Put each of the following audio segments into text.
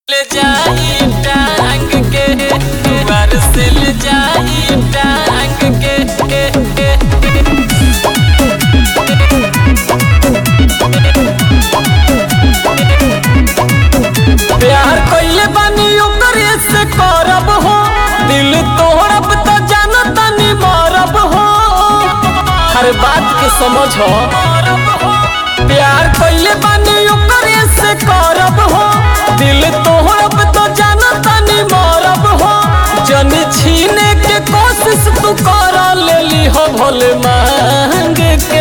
ले जाई टांग के दुआर से ले जाई टांग के प्यार कइले बानी ओकरे से करब हो दिल तोड़ब त जानत नी मरब हो हर बात के समझ हो प्यार कइले बानी ओकरे से करब हो दिल तोड़ब त जानत नी मरब हो जन छीने के कोशिश तू कर लेली हो भोले मांग के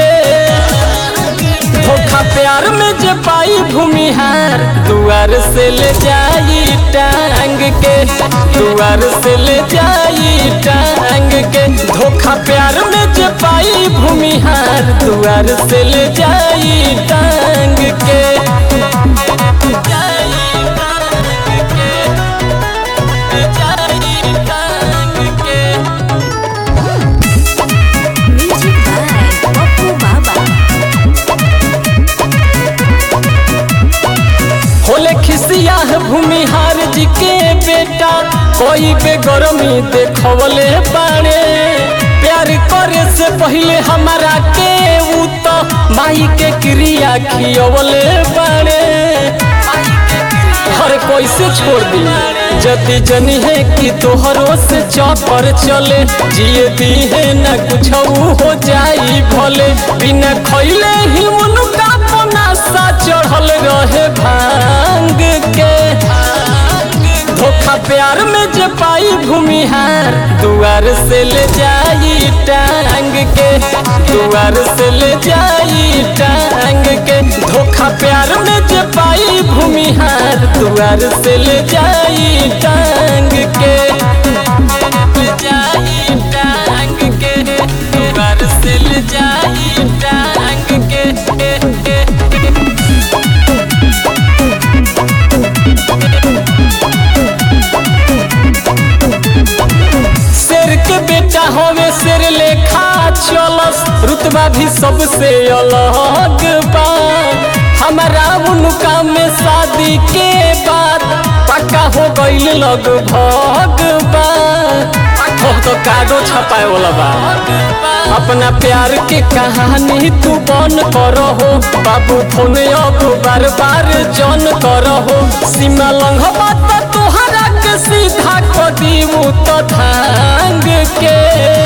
धोखा प्यार में जे पाई भूमिहार दुआर से ले जाई टांग के दुआर से ले जाई टांग के धोखा प्यार में जे पाई भूमिहार दुआर से ले जाई टांग के जाई टांग के, जाई टांग के। Music by Oppo Baba. होले खिसिया है भूमिहार जी के बेटा कोई बेगरमी देखवले बाड़े प्यार करे से पहले हमारा के ऊ तो माई के क्रिया खियवले बाड़े हर कोई से छोड़ दी जति जनी है कि तोहरो से चौपर चले जिए दी है न कुछ हो जाई भले बिना खैले ही उनका पनासा चढ़ल रहे भांग के धोखा प्यार में जे पाई भूमिहार दुआर से ले जाई टांग के दुआर से ले जाई टांग के धोखा प्यार में जे पाई भूमिहार दुआर से ले जाई टांग के ले जाई टांग के दुआर से ले जाई टांग के शेर के बेटा होवे शेर लेखा चलस रुतबा भी सबसे अलग बा हमारा उनका में शादी के बाद पक्का हो गईल लगभग बा हो तो कार्डो छपाए वाला बा अपना प्यार के कहानी तू बन करो हो बाबू फोन अब बार बार जन करो हो सीमा लंघबा तो तोहरा के सीधा कदी तो धांग के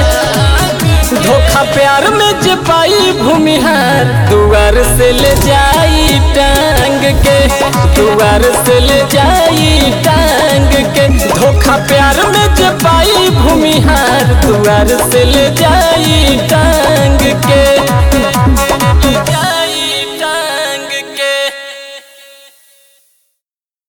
धोखा प्यार में जे पाई भूमिहार दुआर से ले जाई टांग के दुआर से ले जाई टांग के धोखा प्यार में जे पाई भूमिहार दुआर से ले जाई